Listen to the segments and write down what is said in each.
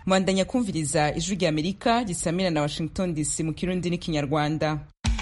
mwandanya kumviriza ijwi rya amerika gisamira na washington dc mu kirundi n'ikinyarwanda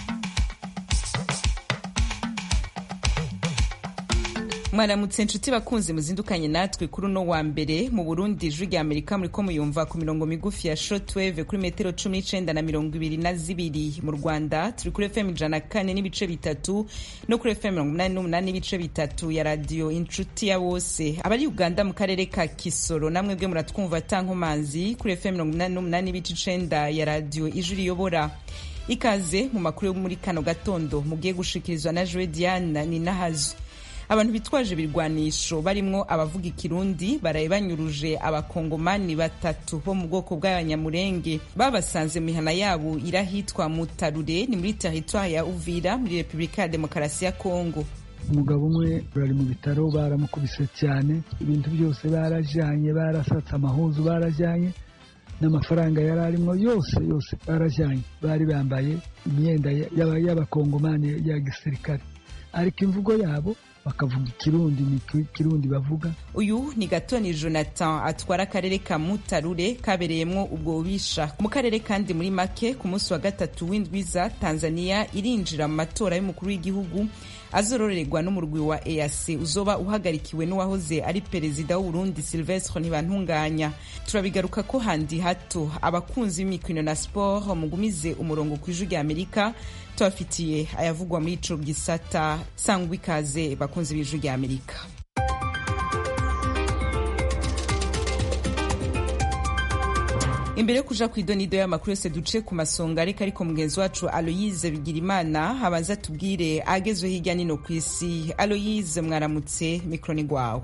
mwaramutse nshuti bakunzi muzindukanye natwe kuri uno wa mbere mu burundi ijwi rya amerika muriko muyumva ku mirongo migufi ya shortwave kuri metero cumi n'icenda na mirongo ibiri na zibiri mu rwanda turi kuri fm ijana kane n'ibice bitatu no kuri fm mirongo umunani n'umunani n'ibice bitatu ya radiyo inshuti ya bose abari uganda mu karere ka kisoro namwe bwe muratwumva tankomanzi kuri fm mirongo umunani n'umunani n'ibice icenda ya radiyo ijwi riyobora ikaze mu makuru yo muri kano gatondo mugiye gushikirizwa na joe diane ninahazo abantu bitwaje ibirwanisho barimwo abavuga ikirundi baraye banyuruje abakongomani batatu bo mu bwoko bw'abanyamurenge babasanze mu mihana yabo irahitwa mutarure ni muri teritwari ya uvira muri repubulika ya demokarasi ya kongo umugabo umwe bari mu bitaro baramukubise cyane ibintu byose barajyanye barasatse amahuzu barajyanye n'amafaranga yari arimo yose yose barajyanye bari bambaye imyenda y'abakongomani ya gisirikare ariko imvugo yabo bakavuga ikirundi ni ikirundi bavuga uyu ni gatoni jonathan atwara akarere ka mutarure kabereyemwo ubwo bubisha mu karere kandi muri make ku munsi wa gatatu w'indwiza tanzania irinjira mu matora y'umukuru w'igihugu azororerwa n'umurwi wa eac uzoba uhagarikiwe n'uwahoze ari perezida w'uburundi silvestre ntibantunganya turabigaruka ko handi hato abakunzi b'imikino na sport mugumize umurongo ku ijwi rya amerika tubafitiye ayavugwa muri ico gisata sangwa ikaze bakunzi b'ijwi rya amerika imbere yo kuja kw'idonido y'amakuru yose duce ku masonga ariko ariko mugenzi wacu aloyize bigirimana abanza tubwire agezwe hirya nino ku isi aloyize mwaramutse mikro ni gwawe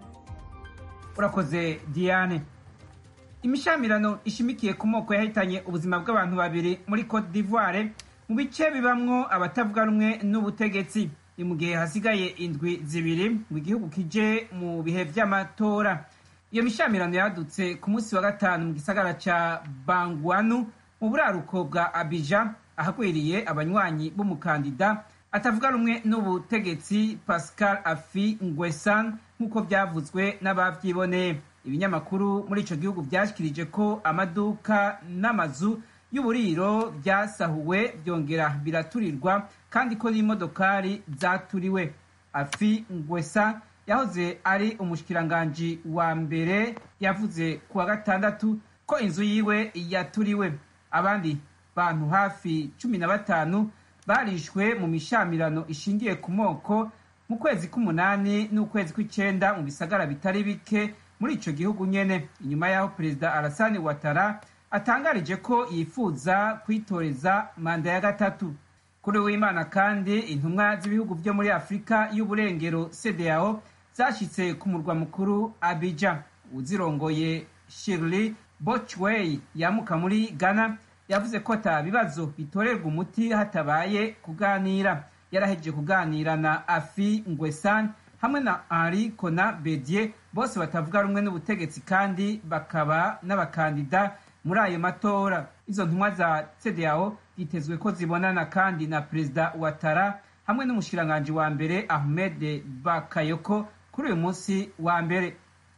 urakoze diane imishamirano ishimikiye ku moko yahitanye ubuzima bw'abantu babiri muri cote d'ivoire mu bice bibamwo abatavuga rumwe n'ubutegetsi ni mu gihe hasigaye indwi zibiri ngo igihugu kije mu bihe vy'amatora iyo mishamirano yadutse ku munsi wa gatanu mu gisagara ca bangwanu mu buraruko bwa abija ahagwiriye abanywanyi b'umukandida atavuga rumwe n'ubutegetsi pascal afi ngwesan nk'uko vyavuzwe n'abavyiboneye ibinyamakuru muri ico gihugu vyashikirije ko amaduka n'amazu y'uburiro vyasahuwe vyongera biraturirwa kandi ko n'imodokari zaturiwe afi ngwesa yahoze ari umushikiranganji wa mbere yavuze ku wa gatandatu ko inzu yiwe yaturiwe abandi bantu hafi cumi na batanu barishwe mu mishamirano ishingiye ku moko mu kwezi k'umunani n'ukwezi kw'icenda mu bisagara bitari bike muri ico gihugu nyene inyuma y'aho perezida arasani watara atangarije ko yifuza kwitoreza manda ya gatatu kuri w'imana kandi intumwa z'ibihugu vyo muri afurika y'uburengero cdao zashitse ku murwa mukuru abija uzirongoye shirley bochway yamuka muri ghana yavuze ko ata bibazo bitorerwa umuti hatabaye kuganira yarahejeje kuganira na afi ngwesan hamwe na henri kona bedier bose batavuga rumwe n'ubutegetsi kandi bakaba n'abakandida muri ayo matora izo ntumwa za cdao byitezwe ko zibonana kandi na perezida watara hamwe n'umushikiranganji wa mbere ahmed bakayoko kuri uyu munsi wa mbere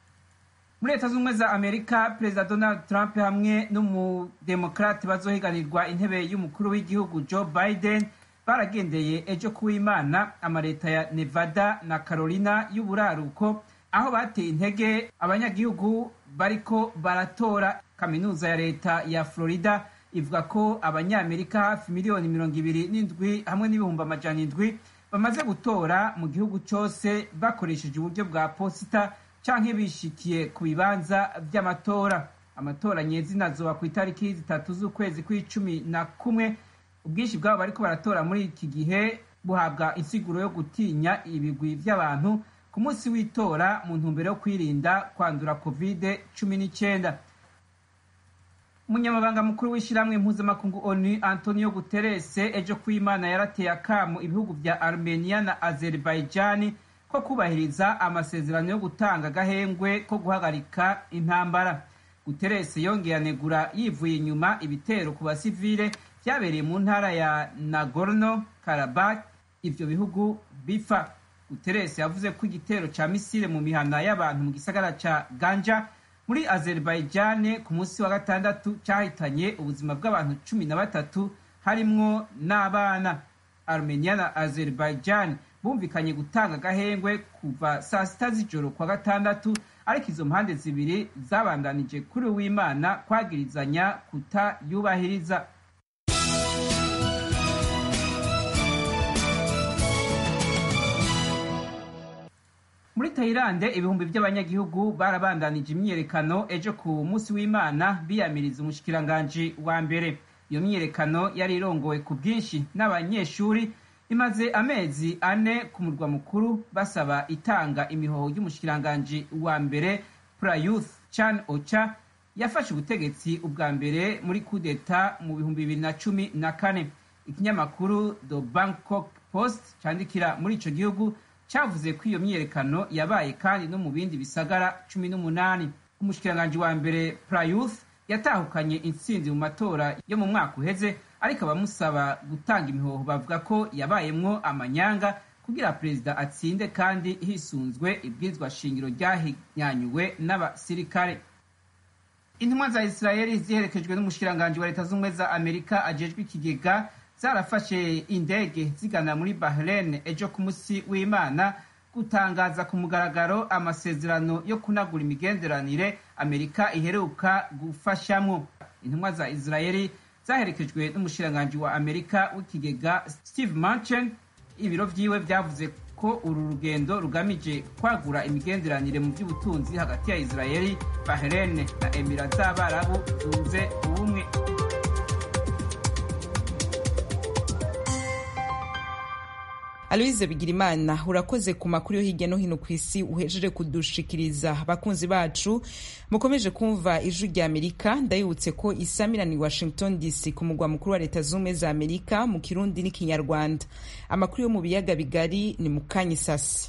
muri leta z'ubumwe za amerika perezida donald trump hamwe n'umudemokrati bazohiganirwa intebe y'umukuru w'igihugu joe biden baragendeye ejo kuw'imana amaleta ya nevada na carolina y'uburaruko aho bateye intege abanyagihugu bariko baratora kaminuza ya leta ya florida ivuga ko abanyamerika hafi miliyoni mirongo ibiri n'indwi hamwe n'ibihumbi amajana indwi bamaze gutora mu gihugu cyose bakoresheje uburyo bwa posita canke bishikiye ku bibanza vy'amatora amatora nyezina azoba ku itariki zitatu z'ukwezi kw'icumi na kumwe ubwinshi bwabo bariko baratora muri iki gihe buhabwa insiguro yo gutinya ibigwi vy'abantu ku munsi w'itora mu ntumbero yo kwirinda kwandura covid cumi n'icyenda umunyamabanga mukuru w'ishyirahamwe mpuzamakungu onu antonio guterres ejo kw'imana yarateye akamu ibihugu vya armenia na azerbaijani ko kubahiriza amasezerano yo gutanga agahengwe ko guhagarika intambara guterres yongeye anegura yivuye inyuma ibitero ku basivile vyabereye mu ntara ya nagorno karabak ivyo bihugu bifa guterres yavuze ko igitero ca misile mu mihana y'abantu mu gisagara ca ganja muri azerbaijan ku munsi wa gatandatu cyahitanye ubuzima bw'abantu cumi na batatu harimwo n'abana armenia na azerbaijan bumvikanye gutanga agahengwe kuva saa sita z'ijoro kwa gatandatu ariko izo mpande zibiri zabandanije kuri uwimana kwagirizanya kutayubahiriza muri tayilande ibihumbi by'abanyagihugu barabandanije imyiyerekano ejo ku munsi w'imana biyamiriza umushikiranganji wa mbere iyo myiyerekano yari irongowe ku bwinshi n'abanyeshuri imaze amezi ane ku murwa mukuru basaba itanga imihoho y'umushikiranganji wa mbere prayuth chan ocha yafashe ubutegetsi ubwa mbere muri kudeta mu bihumbi bibiri na cumi na kane ikinyamakuru the bangkok post cyandikira muri ico gihugu cyavuze ko iyo myiyerekano yabaye kandi no mu bindi bisagara cumi n'umunani umushikiranganji wa mbere prayuth yatahukanye intsinzi mu matora yo mu mwaka uheze ariko abamusaba gutanga imihoho bavuga ko yabayemwo amanyanga kugira perezida atsinde kandi hisunzwe ibwirizwa shingiro ryahinyanyuwe n'abasirikare intumwa za isirayeli ziherekejwe n'umushikiranganji wa leta z'ubumwe za amerika ajejwe ikigega zarafashe indege zigana muri bahrain ejo ku munsi w'imana gutangaza ku mugaragaro amasezerano yo kunagura imigenderanire amerika iheruka gufashamwo intumwa za isirayeli zaherekejwe n'umushikiranganji wa amerika w'ikigega steve manchen ibiro vyiwe vyavuze ko uru rugendo rugamije kwagura imigenderanire mu by'ubutunzi hagati ya isirayeli bahrain na emira z'abarabu zunze ubumwe aloise bigirimana urakoze ku makuru yo hirya no hino ku isi uhejeje kudushikiriza abakunzi bacu mukomeje kumva ijwi rya amerika ndayibutse ko isamirani washington dc ku mugwa mukuru wa leta z'ubumwe za amerika mu kirundi n'ikinyarwanda amakuru yo mu biyaga bigari ni mu kanyisasi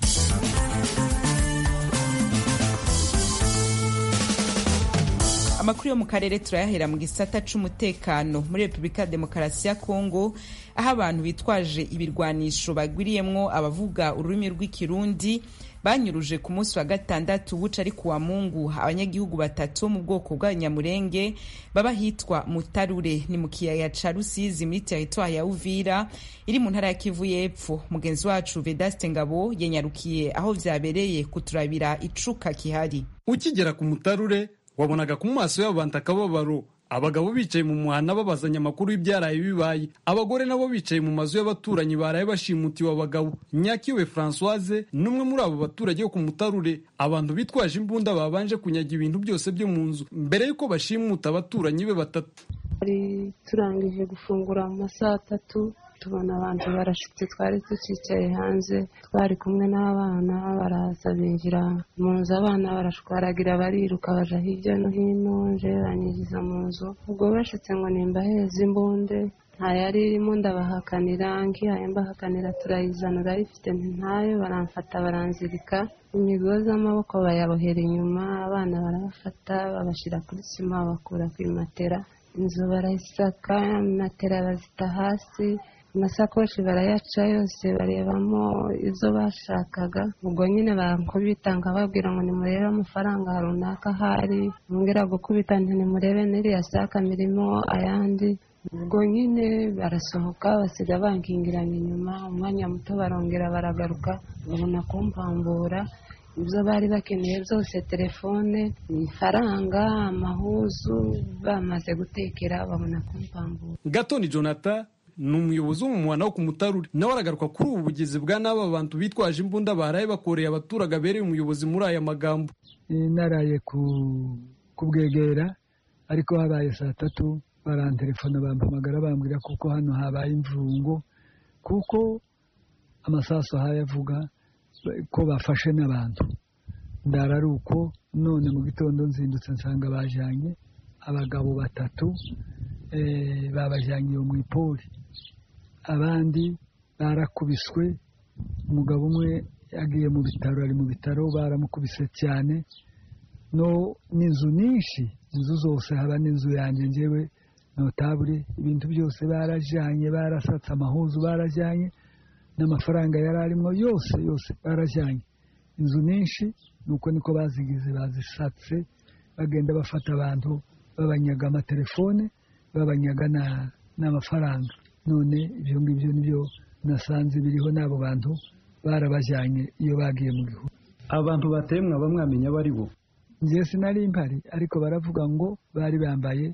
amakuru yo mu karere turayahera mu gisata c'umutekano muri repubulika ya demokarasi ya kongo aho abantu bitwaje ibirwanisho bagwiriyemwo abavuga ururimi rw'ikirundi banyuruje ku munsi wa gatandatu buca ari kuwa mungu abanyagihugu batatu mu bwoko bw'abanyamurenge baba hitwa mutarure ni mu kiyaya ca rusizi muri teritwari ya uvira iri mu ntara ya kivu y'epfo mugenzi wacu vedaste ngabo yanyarukiye aho vyabereye kuturabira icuka kihari ukigera ku mutarure wabonaga ku maso y'abo bantu akababaro abagabo bicaye mu muhanda babazanya amakuru y'ibyaraye bibaye abagore nabo bicaye mu mazu y'abaturanyi baraye bashimutiwe abagabo nyakiwe francoise n'umwe muri abo baturage bo ku mutarure abantu bitwaje imbunda babanje kunyaga ibintu byose byo mu nzu mbere y'uko bashimuta abaturanyi be batatu twari turangije gufungura mu masaha atatu tubona abantu barashitse twari tucicaye hanze twari kumwe n'abana baraza binjira mu nzu abana barashwaragira bariruka baja hirya no hino nje banyinjiza mu nzu ubwo bashitse ngo nimbaheze imbunde nta yari irimo ndabahakanira ngihaye mbahakanira turayizana urayifite ntayo baramfata baranzirika imigozi amaboko bayabohera inyuma abana barabafata babashyira kuri sima bakura ku imatera inzu barayisaka matera bazita hasi amasakoshi barayaca yose barebamo izo bashakaga ubwo nyine barakubita nkababwira ngo nimurebe amafaranga runaka ahari mwongera gukubita nti nimurebe n'iriya saka mirimo ayandi ubwo nyine barasohoka basiga bankingiranye inyuma umwanya muto barongera baragaruka babona kumpambura ibyo bari bakeneye byose telefone ifaranga amahuzu bamaze gutekera babona kumpambura gatoni jonathan ni umuyobozi w'umumwana wo ku mutarure nawe aragaruka kuri ubu bugizi bwa n'aba bantu bitwaje imbunda baraye bakoreye abaturage abereye umuyobozi muri aya magambo naraye kubwegera ariko habaye saa tatu barantelefona bampamagara bambwira kuko hano habaye imvungo kuko amasaso ahaye avuga ko bafashe n'abantu ndara ari uko none mu gitondo nzindutse nsanga bajyanye abagabo batatu babajyanye iyo mu ipori abandi barakubiswe umugabo umwe yagiye mu bitaro ari mu bitaro baramukubise cyane no n'inzu nyinshi inzu zose haba n'inzu yanjye ngewe notabure ibintu byose barajyanye barasatse amahuzu barajyanye n'amafaranga yari arimo yose yose barajyanye inzu nyinshi nuko niko bazigize bazisatse bagenda bafata abantu babanyaga amatelefone babanyaga n'amafaranga none ibyo ngibyo nibyo nasanze biriho n'abo bantu barabajyanye iyo bagiye mu gihugu abantu bateye mwaba mwamenya abo ari bo njye sinari mpari ariko baravuga ngo bari bambaye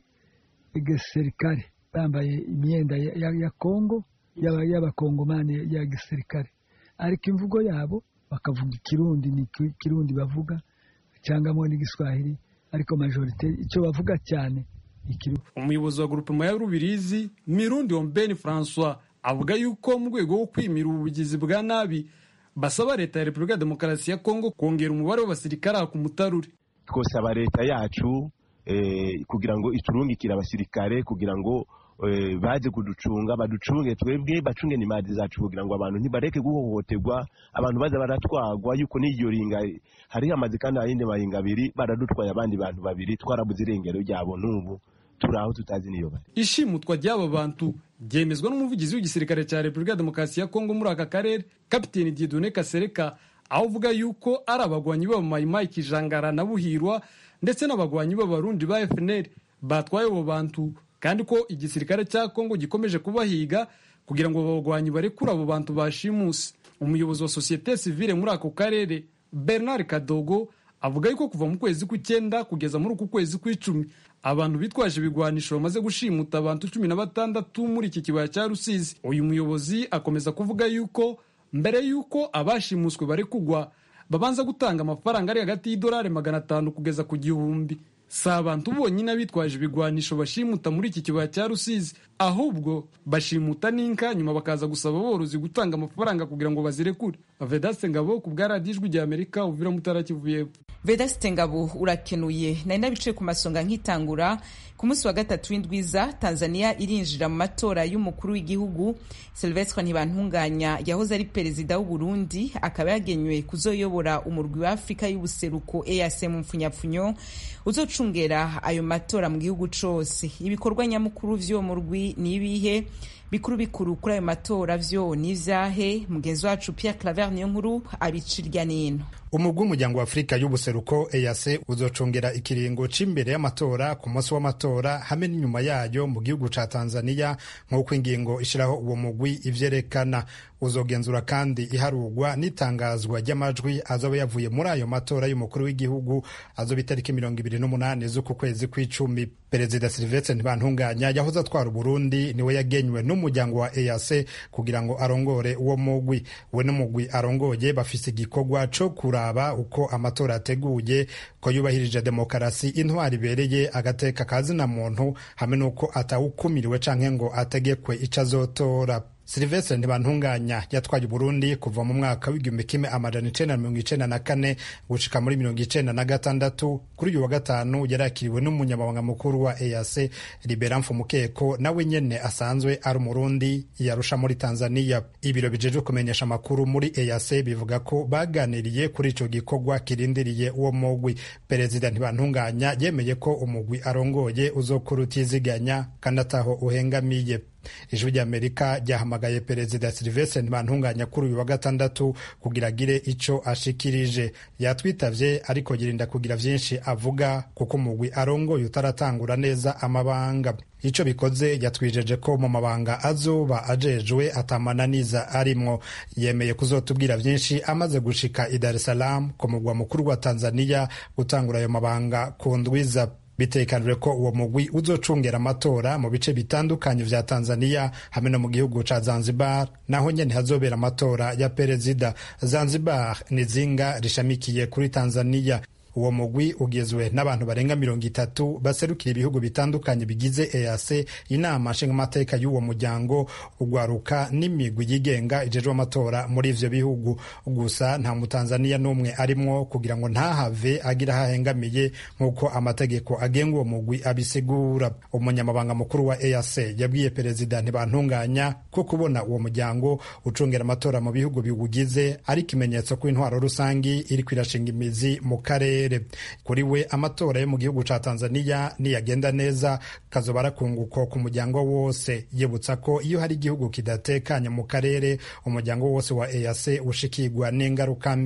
igisirikare bambaye imyenda ya kongo y'abakongomani ya gisirikare ariko imvugo yabo bakavuga ikirundi ni ikirundi bavuga cyangwa n'igiswahili ariko majorite icyo bavuga cyane umuyobozi wa grupema ya rubirizi mirundi ombeni francois avuga yuko mu rwego rwo kwimira ubugizi bwa nabi basaba leta ya repubulika ya demokarasi ya kongo kongera umubare w'abasirikare ku mutarure twosaba leta yacu kugira ngo iturungikire abasirikare kugira ngo baze kuducunga baducunge twebwe bacunge n'imari zacu kugira ngo abantu ntibareke guhohoterwa abantu baza baratwagwa yuko n'iyo ringa hari hamaze kandi ayindi maringa abiri baradutwaye abandi bantu babiri twarabuze irengero ryabo n'ubu turi aho tutazi niyo bari ishimutwa ry'aba bantu ryemezwa n'umuvugizi w'igisirikare cya repubulika ya demokarasi ya kongo muri aka karere kapiteni diedone kasereka aho uvuga yuko ari abagwanyi b'abamayimayi kijangara na buhirwa ndetse n'abagwanyi b'abarundi ba fnr batwaye abo bantu kandi ko igisirikare cya kongo gikomeje kubahiga kugira ngo abagwanyi barekure abo bantu bashimuse umuyobozi wa sosiyete sivile muri ako karere bernard kadogo avuga yuko kuva mu kwezi kw'icyenda kugeza muri uku kwezi kw'icumi abantu bitwaje ibigwanisho bamaze gushimuta abantu cumi na batandatu muri iki kibaya cya rusizi uyu muyobozi akomeza kuvuga yuko mbere y'uko abashimuswe bari kugwa babanza gutanga amafaranga ari hagati y'idolari magana atanu kugeza ku gihumbi si abantu bonyine bitwaje ibigwanisho bashimuta muri iki kibaya cya rusizi ahubwo bashimuta n'inka nyuma bakaza gusaba aborozi gutanga amafaranga kugira ngo bazirekure vedaste ngabo ku bwa radiyo ijwi rya amerika uvira mutara kivu y'epfo vedaste ngabo urakenuye nari nabicaye ku masonga nkitangura ku munsi wa gatatu w'indwiza tanzania irinjira mu matora y'umukuru w'igihugu silvestre ntibantunganya yahoze ari perezida w'uburundi akaba yagenywe kuzoyobora umurwi wa afurika y'ubuseruko eac mu mpfunyapfunyo uzocungera ayo matora mu gihugu cose ibikorwa nyamukuru vy'uwo murwi ni ibihe bikuru bikuru kuri ayo matora vyo ni ivyahe mugenzi wacu pierre claver niyo nkuru abicirya nino umugwi w'umuryango wa afurika y'ubuseruko eac uzocungera ikiringo c'imbere y'amatora ku munsi w'amatora hamwe n'inyuma yayo mu gihugu ca tanzania nk'uko ingingo ishiraho uwo mugwi ivyerekana uzogenzura kandi iharurwa n'itangazwa ry'amajwi azoba yavuye muri ayo matora y'umukuru w'igihugu azoba itariki mirongo ibiri n'umunani z'uku kwezi kw'icumi perezida silvestre ntibantunganya yahoze atwara uburundi niwe yagenywe n'umuryango wa eac kugira ngo arongore uwo mugwi we n'umugwi arongoye bafise igikorwa co kuraba uko amatora ateguye ko yubahirije demokarasi intwari ibereye agateka kazina muntu hamwe n'uko atawukumiriwe canke ngo ategekwe ico azotora silvestre ntibantunganya yatwaye uburundi kuva mu mwaka w'igihumbi kimwe amajana icenda na mirongo icenda na kane gushika muri mirongo icenda na gatandatu kuri uyu wa gatanu yarakiriwe n'umunyamabanga mukuru wa eac libera mfumukeko nawe nyene asanzwe ari umurundi yarusha muri tanzania ibiro bijejwe kumenyesha amakuru muri eac bivuga ko baganiriye kuri ico gikorwa kirindiriye uwo mugwi perezida ntibantunganya yemeye ko umugwi arongoye uzokura utiziganya kandi ataho uhengamiye ijwi ry'amerika ryahamagaye perezida silvestre ntibantunganya kuri uyu wa gatandatu kugira agire ico ashikirije yatwitavye ariko yirinda kugira vyinshi avuga kuko umugwi arongoye utaratangura neza amabanga ico bikoze yatwijeje ko mu mabanga azoba ajejwe atamananiza arimwo yemeye kuzotubwira vyinshi amaze gushika i dar es salaam ku mugwa mukuru wa tanzania gutangura ayo mabanga ku ndwiza bitekanijwe ko uwo mugwi uzocungera amatora mu bice bitandukanye vya tanzania hamwe no mu gihugu ca zanzibar naho nyene hazobera amatora ya perezida zanzibar ni zinga rishamikiye kuri tanzania uwo mugwi ugizwe n'abantu barenga mirongo itatu baserukira ibihugu bitandukanye bigize eac inama nshingamateka y'uwo muryango ugwaruka n'imigwi yigenga ijejwe amatora muri ivyo bihugu gusa nta mutanzaniya n'umwe arimwo kugira ngo ntahave agira hahengamiye nk'uko amategeko agenga uwo mugwi abisigura umunyamabanga mukuru wa eac yabwiye perezida ntibantunganya ko kubona uwo muryango ucungera amatora mu bihugu biwugize ari ikimenyetso ko intwaro rusangi iriko irashinga imizi mu karere kuri we amatora yo mu gihugu ca tanzania niyagenda neza kazoba arakunguko ku muryango wose yibutsa ko iyo hari igihugu kidatekanye mu karere umuryango wose wa eac ushikirwa n'ingaruka mbi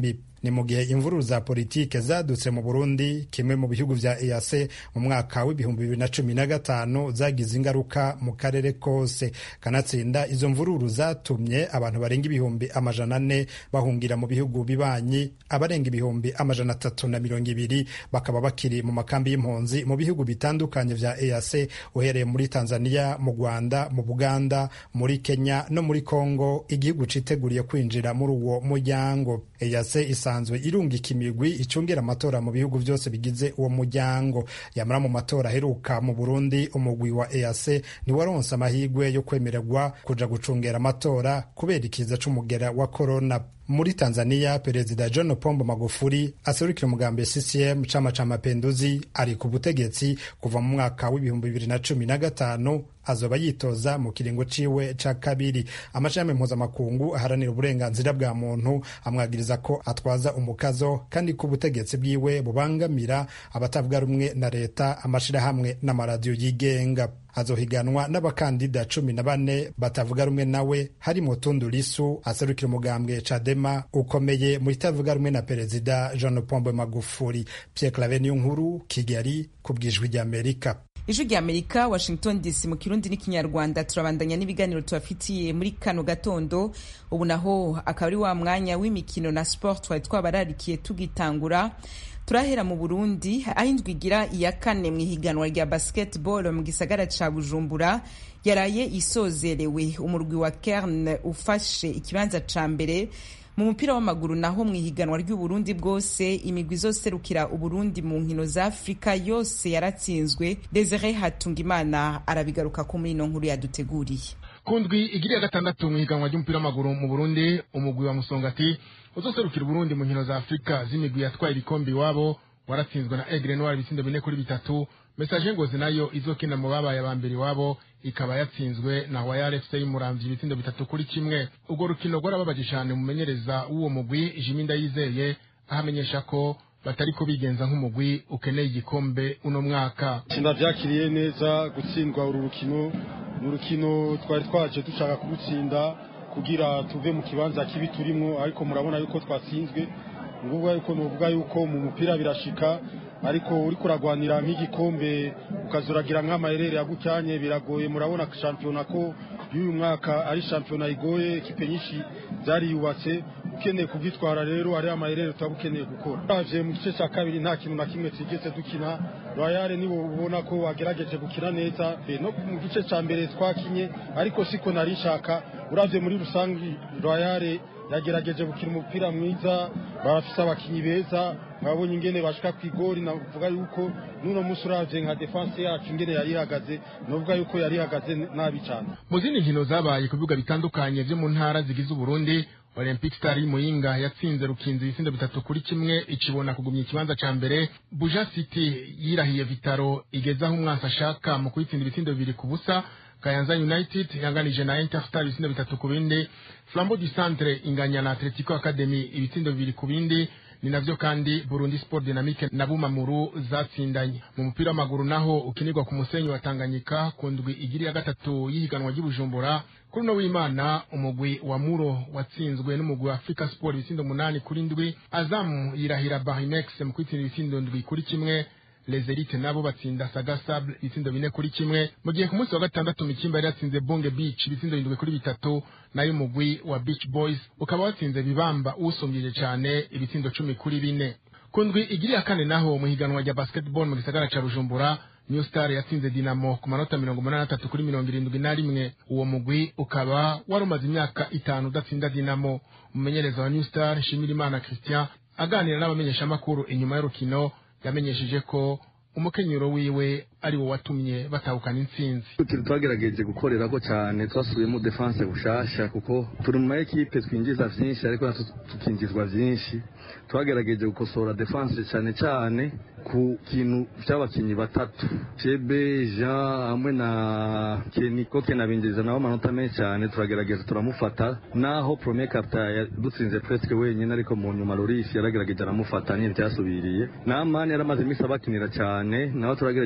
ni mu gihe imvururu za politike zadutse mu burundi kimwe mu bihugu vya eac mu mwaka w'ibihumbi bibiri na cumi na gatanu zagize ingaruka mu karere kose kanatsinda izo mvururu zatumye abantu barenga ibihumbi amajana ane bahungira mu bihugu bibanyi abarenga ibihumbi amajana atatu na mirongo ibiri bakaba bakiri mu makambi y'impunzi mu bihugu bitandukanye vya eac uhereye muri tanzania mu rwanda mu buganda muri kenya no muri congo igihugu citeguriye kwinjira muri uwo muryango eac isanzwe irungika imigwi icungira amatora mu bihugu byose bigize uwo muryango yamara mu matora aheruka mu burundi umugwi wa eac ntiwaronse amahirwe yo kwemererwa kuja gucungera amatora kubera ikiza c'umugera wa korona muri tanzania perezida john pombo magufuli aserukira umugambi ccm chama cha mapenduzi ari ku butegetsi kuva mu mwaka w'ibihumbi bibiri na cumi na gatanu azoba yitoza mu kiringo ciwe ca kabiri amashami mpuzamakungu aharanira uburenganzira bwa muntu amwagiriza ko atwaza umukazo kandi ko ubutegetsi bwiwe bubangamira abatavuga rumwe na leta amashirahamwe n'amaradiyo yigenga azohiganwa n'abakandida cumi na bane batavuga rumwe nawe harimo Tundu Lisu aserukira umugambwe Chadema ukomeye mu itavuga rumwe na perezida Jean Pombe Magufuli. Pierre Claver Niyonkuru, Kigali, ku bwijwi ry'Amerika. ijwi rya amerika washington dc mu kirundi n'ikinyarwanda turabandanya n'ibiganiro tubafitiye muri kano gatondo ubu naho akaba ari wa mwanya w'imikino na sport twari twabararikiye tugitangura turahera mu burundi aho indwi igira iya kane mu ihiganwa rya basketball mu gisagara ca bujumbura yaraye isozerewe umurwi wa kerne ufashe ikibanza ca mbere mu mupira w'amaguru naho mu ihiganwa ry'uburundi bwose imigwi izoserukira uburundi mu nkino za afurika yose yaratsinzwe desire hatungimana arabigaruka ko muri ino nkuru yaduteguriye ku ndwi igiriya gatandatu mu ihiganwa ry'umupira w'amaguru mu burundi umugwi wa musongati uzoserukira uburundi mu nkino za afurika z'imigwi yatwaye ibikombe iwabo waratsinzwe na egre noir ibitsindo bine kuri bitatu mesaje ngozi nayo izokina mu babaye aba mbere iwabo ikaba yatsinzwe na wayar fc y'umuramvyi ibitsindo bitatu kuri kimwe urwo rukino rwarababaje cane umumenyereza w'uwo mugwi jimi ndayizeye ahamenyesha ko batariko bigenza nk'umugwi ukeneye igikombe uno mwaka sinavyakiriye neza gutsindwa uru rukino ni urukino twari twaje dushaka kurutsinda kugira tuve mu kibanza kibi turimwo ariko murabona yuko twatsinzwe nguvuga yuko novuga yuko mu mupira birashika ariko uriko uragwanira nk'igikombe ukazuragira nk'amayerere yagucyanye biragoye murabona shampiyona ko y'uyu mwaka ari shampiyona igoye ekipe nyinshi zariyubatse ukeneye kubyitwara rero ari amayerere tutaba ukeneye gukora uraje mu gice cya kabiri nta kintu na kimwe twigeze dukina royale nibo ubona ko wagerageje gukina neza no mu gice cya mbere twakinye ariko siko nari nshaka uravye muri rusange royale yagerageje gukina umupira mwiza barafise abakinyi beza babonye ingene bashika ku igori navuga yuko n'uno munsi uravye nka defense yacu ingene yari ihagaze novuga yuko yari ihagaze nabi cane mu zindi nkino zabaye ku bibuga bitandukanye vyo mu ntara zigize uburundi olympic star y'imuyinga yatsinze rukinzi ibitsindo bitatu kuri kimwe icibona kugumya ikibanza ca mbere buja city yirahiye vitaro igezaho umwansi ashaka mu kuyitsinda ibitsindo bibiri ku busa kayanza united yanganije na interstar ibitsindo bitatu ku bindi flambeau du centre inganya na atletico academy ibitsindo bibiri ku bindi ni navyo kandi burundi sport dynamique na bumamuru zatsindanye mu mupira w'amaguru naho ukinirwa ku musenyi wa tanganyika ku ndwi igiri ya gatatu y'ihiganwa ry'ubujumbura kuri uno w'imana umugwi wa muro watsinzwe n'umugwi wa africa sport ibitsindo umunani kuri ndwi azamu yirahira barinex mu kwitsinda ibitsindo ndwi kuri kimwe les elites nabo batsinda saga sable ibitsindo bine kuri kimwe mu gihe ku munsi wa gatandatu mikimba yari yatsinze bonge beach ibitsindo bindwi kuri bitatu nayo umugwi wa beach boys ukaba watsinze bibamba usumbyeje cane ibitsindo cumi kuri bine ku ndwi igiri ya kane naho mu higanwa rya basketball mu gisagara ca bujumbura new star yatsinze dinamo ku manota mirongo umunani n'atatu kuri mirongo irindwi na rimwe uwo mugwi ukaba wari umaze imyaka itanu udatsinda dinamo umumenyereza wa new star nshimirimana christian aganira n'abamenyeshamakuru inyuma y'urukino yamenyesheje ko umukenyero wiwe ari wo watumye batahukana intsinzi twagerageje gukorera ko cyane twasubiyemo defense bushasha kuko turi mu maekipe twinjiza vyinshi ariko natwe tukinjizwa vyinshi twagerageje gukosora defense cyane cyane ku kintu cy'abakinyi batatu chebe jean hamwe na keniko kenabinjiriza nabo amanota menshi cyane turagerageza turamufata naho premier captain yadutsinze presque wenyine ariko mu nyuma loris yaragerageje aramufata ntibyasubiriye namani yaramaze iminsi abakinira cyane nawe turagerageje turamufata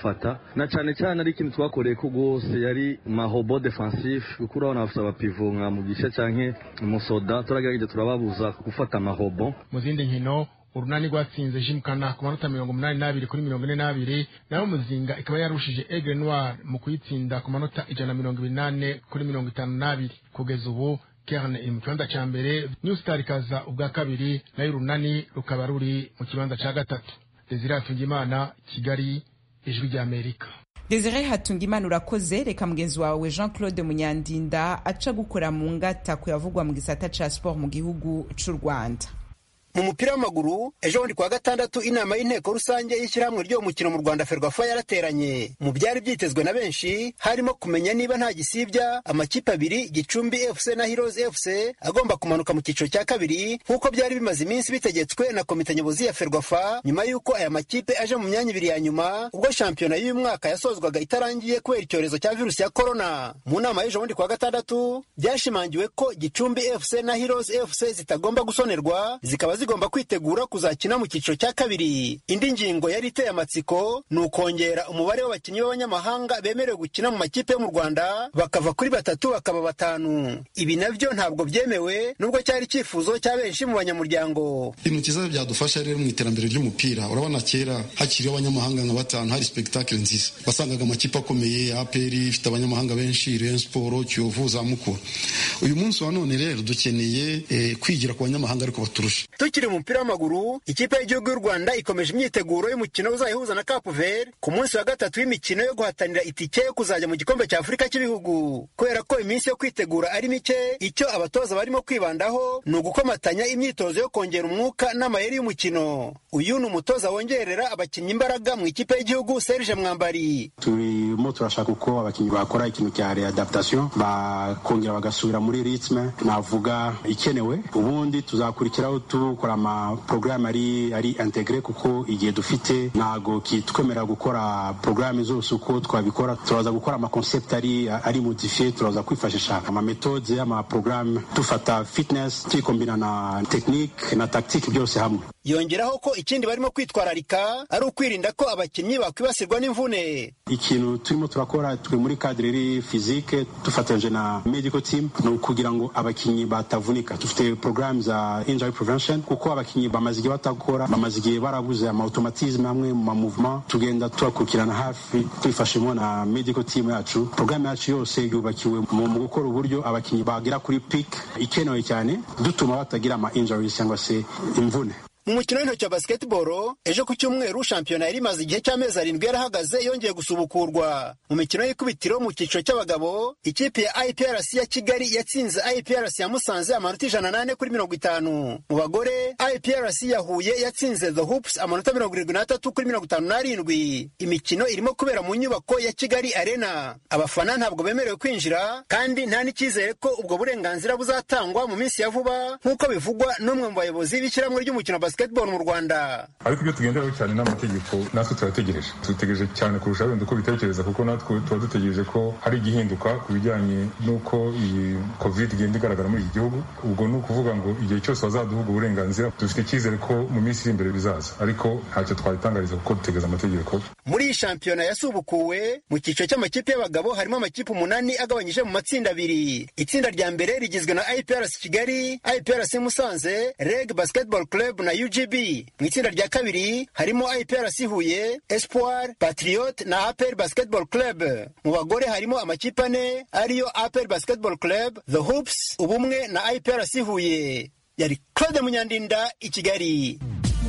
kudufata na cane cane ari ikintu twakoreye ko rwose yari mahobo defensif kuko urabona bafite abapivo nka mugisha canke musoda turagerageje turababuza gufata amahobo mu zindi nkino urunani rwatsinze jimkana ku manota mirongo umunani n'abiri kuri mirongo ine n'abiri naho muzinga ikaba yarushije egre noir mu kuyitsinda ku manota ijana na mirongo ibiri n'ane kuri mirongo itanu n'abiri kugeza ubu kerne iri mu kibanza ca mbere new star ikaza ubwa kabiri nayo urunani rukaba ruri mu kibanza ca gatatu desire hatungimana kigali ijwi ry'amerika desire hatungimana urakoze reka mugenzi wawe jean claude munyandinda aca gukora mu ngata kuyavugwa mu gisata ca sport mu gihugu c'u rwanda mu mupira w'amaguru ejo bundi kuwa gatandatu inama y'inteko rusange y'ishyirahamwe ry'uwo mukino mu rwanda ferwafa yarateranye mu byari byitezwe na benshi harimo kumenya niba nta gisibya amakipe abiri gicumbi fc na heroes fc agomba kumanuka mu cyiciro cya kabiri nk'uko byari bimaze iminsi bitegetswe na komite nyobozi ya ferwafa nyuma y'uko aya makipe aje mu myanya ibiri ya nyuma ubwo shampiyona y'uyu mwaka yasozwaga itarangiye kubera icyorezo cya virusi ya korona mu nama y'ejo bundi kuwa gatandatu byashimangiwe ko gicumbi fc na heroes fc zitagomba gusonerwa zikaba zigomba kwitegura kuzakina mu cyiciro cya kabiri indi ngingo yari iteye amatsiko ni ukongera umubare w'abakinnyi b'abanyamahanga bemerewe gukina mu makipe yo mu rwanda bakava kuri batatu bakaba batanu ibi nabyo ntabwo byemewe nubwo cyari icyifuzo cya benshi mu banyamuryango ibintu cyiza byadufasha rero mu iterambere ry'umupira urabona kera hakiriho abanyamahanga nka batanu hari spectacle nziza wasangaga amakipe akomeye apr ifite abanyamahanga benshi rayon sport kiyovu za mukura uyu munsi wa none rero dukeneye eh, kwigira ku banyamahanga ariko baturusha tukiri mu mupira w'amaguru ikipe y'igihugu y'u rwanda ikomeje imyiteguro y'umukino uzayihuza na cape vert ku munsi wa gatatu w'imikino yo guhatanira itike yo kuzajya mu gikombe cya afurika cy'ibihugu kubera ko iminsi yo kwitegura ari mike icyo abatoza barimo kwibandaho ni ugukomatanya imyitozo yo kongera umwuka n'amayeri y'umukino uyu ni umutoza wongerera abakinnyi imbaraga mu ikipe y'igihugu serge mwambari turimo turashaka uko abakinnyi bakora ikintu cya readaptation bakongera bagasubira muri ritme navuga ikenewe ubundi tuzakurikiraho dukora amaporogaramu ari ari integre kuko igihe dufite ntago kitwemerera gukora porogaramu zose uko twabikora turaza gukora amakonsept ari ari modifiye turaza kwifashisha amametode amaporogaramu dufata fitness tuyikombina na tekinike na tactique byose hamwe yongeraho ko ikindi barimo kwitwararika ari ukwirinda ko abakinnyi bakwibasirwa n'imvune ikintu turimo turakora twe muri kadire iri fizike dufatanyije na medical team ni ukugira ngo abakinnyi batavunika dufite porogaramu za injury prevention kuko abakinnyi bamaze igihe batakora bamaze igihe barabuze ama automatisme hamwe mu mamuvement tugenda tubakurikirana hafi twifashemo na medical team yacu porogaramu yacu yose yubakiwe mu mu gukora uburyo abakinnyi bagera kuri peak ikenewe cyane dutuma batagira ama injuries cyangwa se imvune mu mukino w'intoki wa basketball ejo ku cyumweru shampiyona yari imaze igihe cy'amezi arindwi yarahagaze yongeye gusubukurwa mu mikino y'ikubitiro mu cyiciro cy'abagabo ikipe ya iprc ya kigali yatsinze iprc ya musanze amanota ijana n'ane kuri mirongo itanu mu bagore iprc ya huye yatsinze the hoops amanota mirongo irindwi n'atatu kuri mirongo itanu n'arindwi imikino irimo kubera mu nyubako ya kigali arena abafana ntabwo bemerewe kwinjira kandi nta n'icyizere ko ubwo burenganzira buzatangwa mu minsi ya vuba nk'uko bivugwa n'umwe mu bayobozi b'ishyirahamwe ry'umukino wa basketball mu rwanda ariko ibyo tugenderaho cyane n'amategeko natwe turategereje dutegereje cyane kurusha wenda uko bitekereza kuko natwe tuba dutegereje ko hari igihinduka ku bijyanye n'uko iyi covid igenda igaragara muri iki gihugu ubwo ni ukuvuga ngo igihe cyose bazaduha ubwo burenganzira dufite icyizere ko mu minsi iri imbere bizaza ariko ntacyo twabitangariza kuko dutegereza amategeko muri iyi shampiyona yasubukuwe mu cyiciro cy'amakipe y'abagabo harimo amakipe umunani agabanyije mu matsinda abiri itsinda rya mbere rigizwe na iprc kigali iprc musanze reg basketball club na ugb mu itsinda rya kabiri harimo iprc huye espoir patriot na apr basketball club mu bagore harimo amakipe ane ariyo apr basketball club the hoops ubumwe na iprc huye yari claude munyandinda i kigali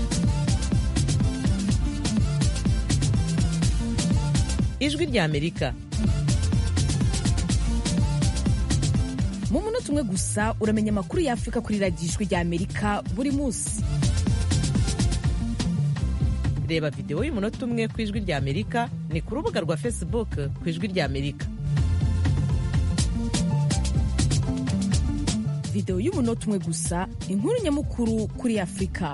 ijwi ry'amerika mu munota umwe gusa uramenya amakuru y'afurika kuri radiyo ijwi ry'amerika buri munsi reba videwo y'umunota umwe ku ijwi ry'amerika ni ku rubuga rwa facebook ku ijwi ry'amerika videwo y'umunota umwe gusa inkuru nyamukuru kuri afurika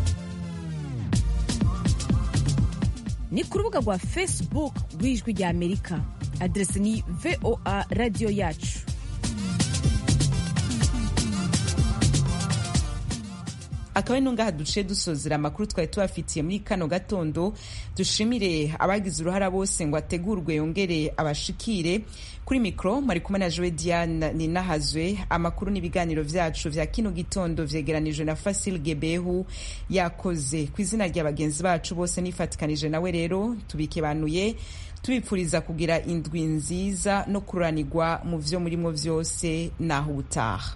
ni ku rubuga rwa facebook rw'ijwi ry'amerika aderesi ni voa radiyo yacu akaba ari nungaha duciye dusozera amakuru twari tubafitiye muri kano gatondo dushimire abagize uruhara bose ngo ategurwe yongere abashikire kuri mikoro mwari kumwe na jowe diane ninahazwe amakuru n'ibiganiro vyacu vya kino gitondo vyegeranijwe na fasil gebehu yakoze ku izina rya bagenzi bacu bose nifatikanije nawe rero tubikebanuye tubipfuriza kugira indwi nziza no kuranirwa mu vyo murimo vyose naho ubutaha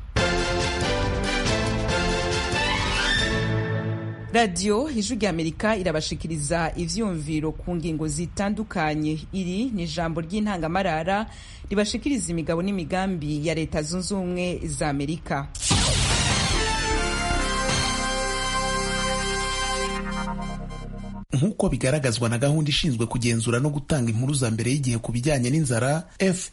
radiyo ijwi rya amerika irabashikiriza ivyumviro ku ngingo zitandukanye iri ni ijambo ry'intangamarara ribashikiriza imigabo n'imigambi ya leta zunze ubumwe za amerika nk'uko bigaragazwa na gahunda ishinzwe kugenzura no gutanga inkuru za mbere y'igihe ku bijyanye n'inzara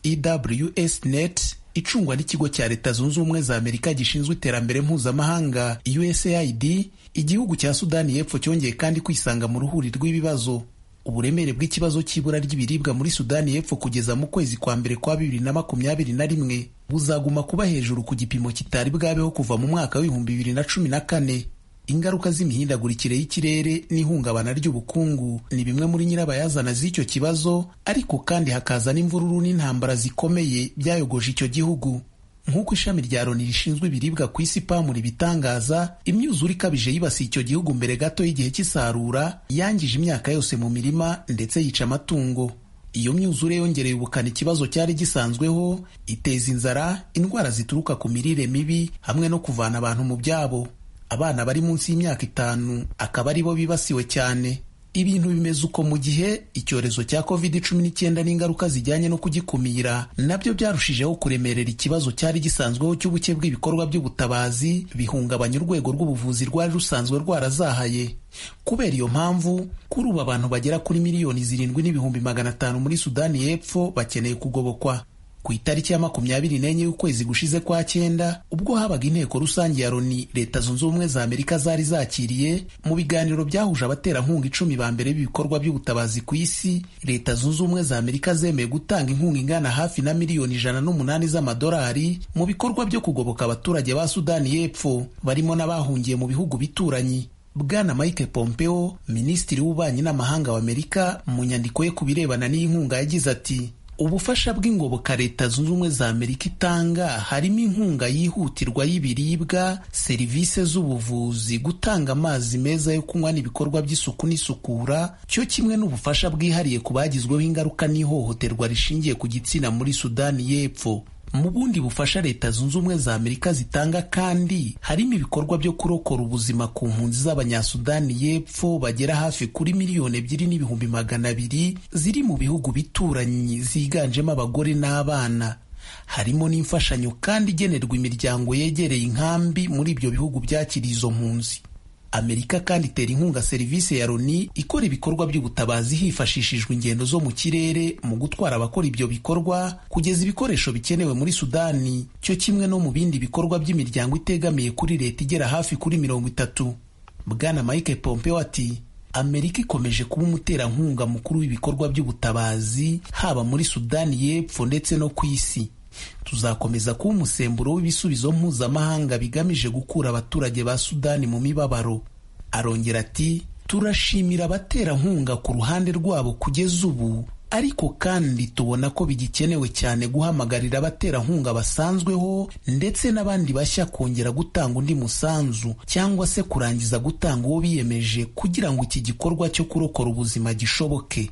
fews net icungwa n'ikigo cya leta zunze ubumwe za amerika gishinzwe iterambere mpuzamahanga usaid igihugu cya sudani y'epfo cyongeye kandi kwisanga mu ruhuri rw'ibibazo uburemere bw'ikibazo cy'ibura ry'ibiribwa muri sudani y'epfo kugeza mu kwezi kwa mbere kwa bibiri na makumyabiri na rimwe buzaguma kuba hejuru ku gipimo kitari bwabeho kuva mu mwaka w'ibihumbi bibiri na cumi na kane ingaruka z'imihindagurikire y'ikirere n'ihungabana ry'ubukungu ni bimwe muri nyirabayazana z'icyo kibazo ariko kandi hakaza n'imvururu n'intambara zikomeye byayogoje icyo gihugu nk'uko ishami rya loni rishinzwe ibiribwa ku isi pamu ribitangaza imyuzure ikabije yibasiye icyo gihugu mbere gato y'igihe cy'isarura yangije imyaka yose mu mirima ndetse yica amatungo iyo myuzure yongereye ubukana ikibazo cyari gisanzweho iteza inzara indwara zituruka ku mirire mibi hamwe no kuvana abantu mu byabo abana bari munsi y'imyaka itanu akaba ari bo bibasiwe cyane ibintu bimeze uko mu gihe icyorezo cya covid cumi n'icyenda n'ingaruka zijyanye no kugikumira nabyo byarushijeho kuremerera ikibazo cyari gisanzweho cy'ubuke bw'ibikorwa by'ubutabazi bihungabanya urwego rw'ubuvuzi rwari rusanzwe rwarazahaye kubera iyo mpamvu kuri ubu abantu bagera kuri miliyoni zirindwi n'ibihumbi magana atanu muri sudani y'epfo bakeneye kugobokwa ku itariki ya makumyabiri n'enye y'ukwezi gushize kwa cyenda ubwo habaga inteko rusange ya loni leta zunze ubumwe za amerika zari zakiriye mu biganiro byahuje abaterankunga icumi ba mbere b'ibikorwa by'ubutabazi ku isi leta zunze ubumwe za amerika zemeye gutanga inkunga ingana hafi na miliyoni ijana n'umunani z'amadolari mu bikorwa byo kugoboka abaturage ba sudani y'epfo barimo n'abahungiye mu bihugu bituranyi bwana mike pompeo minisitiri w'ububanyi n'amahanga w'amerika mu nyandiko ye ku birebana n'iyi nkunga yagize ati ubufasha bw'ingoboka leta zunze ubumwe za amerika itanga harimo inkunga yihutirwa y'ibiribwa serivisi z'ubuvuzi gutanga amazi meza yo kunywa n'ibikorwa by'isuku n'isukura cyo kimwe n'ubufasha bwihariye ku bagizweho ingaruka n'ihohoterwa rishingiye ku gitsina muri sudani y'epfo mu bundi bufasha leta zunze ubumwe za amerika zitanga kandi harimo ibikorwa byo kurokora ubuzima ku mpunzi z'abanyasudani y'epfo bagera hafi kuri miliyoni ebyiri n'ibihumbi magana abiri ziri mu bihugu bituranyi ziganjemo abagore n'abana harimo n'imfashanyo kandi igenerwa imiryango yegereye inkambi muri ibyo bihugu byakiriye izo mpunzi amerika kandi itera inkunga serivisi ya loni ikora ibikorwa by'ubutabazi hifashishijwe ingendo zo mu kirere mu gutwara abakora ibyo bikorwa kugeza ibikoresho bikenewe muri sudani cyo kimwe no mu bindi bikorwa by'imiryango itegamiye kuri leta igera hafi kuri mirongo itatu bwana mike pompeo ati amerika ikomeje kuba umuterankunga mukuru w'ibikorwa by'ubutabazi haba muri sudani y'epfo ndetse no ku isi tuzakomeza kuba umusemburo w'ibisubizo mpuzamahanga bigamije gukura abaturage ba sudani mu mibabaro arongera ati turashimira abaterankunga ku ruhande rwabo kugeza ubu ariko kandi tubona ko bigikenewe cyane guhamagarira abaterankunga basanzweho ndetse n'abandi bashya kongera gutanga undi musanzu cyangwa se kurangiza gutanga uwo biyemeje kugira ngo iki gikorwa cyo kurokora ubuzima gishoboke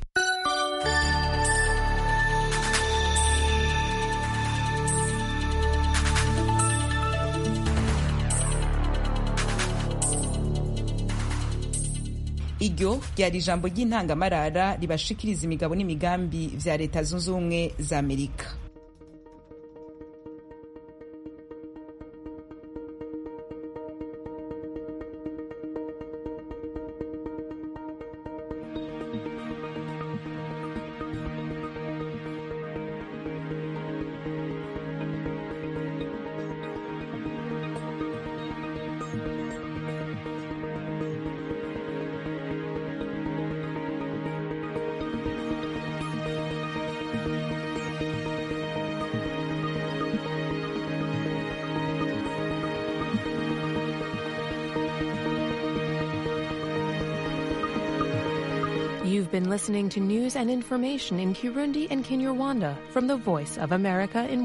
iryo ryari ijambo ry'intangamarara ribashikiriza imigabo n'imigambi vya leta zunze ubumwe za amerika You've been listening to news and information in Kirundi and Kinyarwanda from the Voice of America in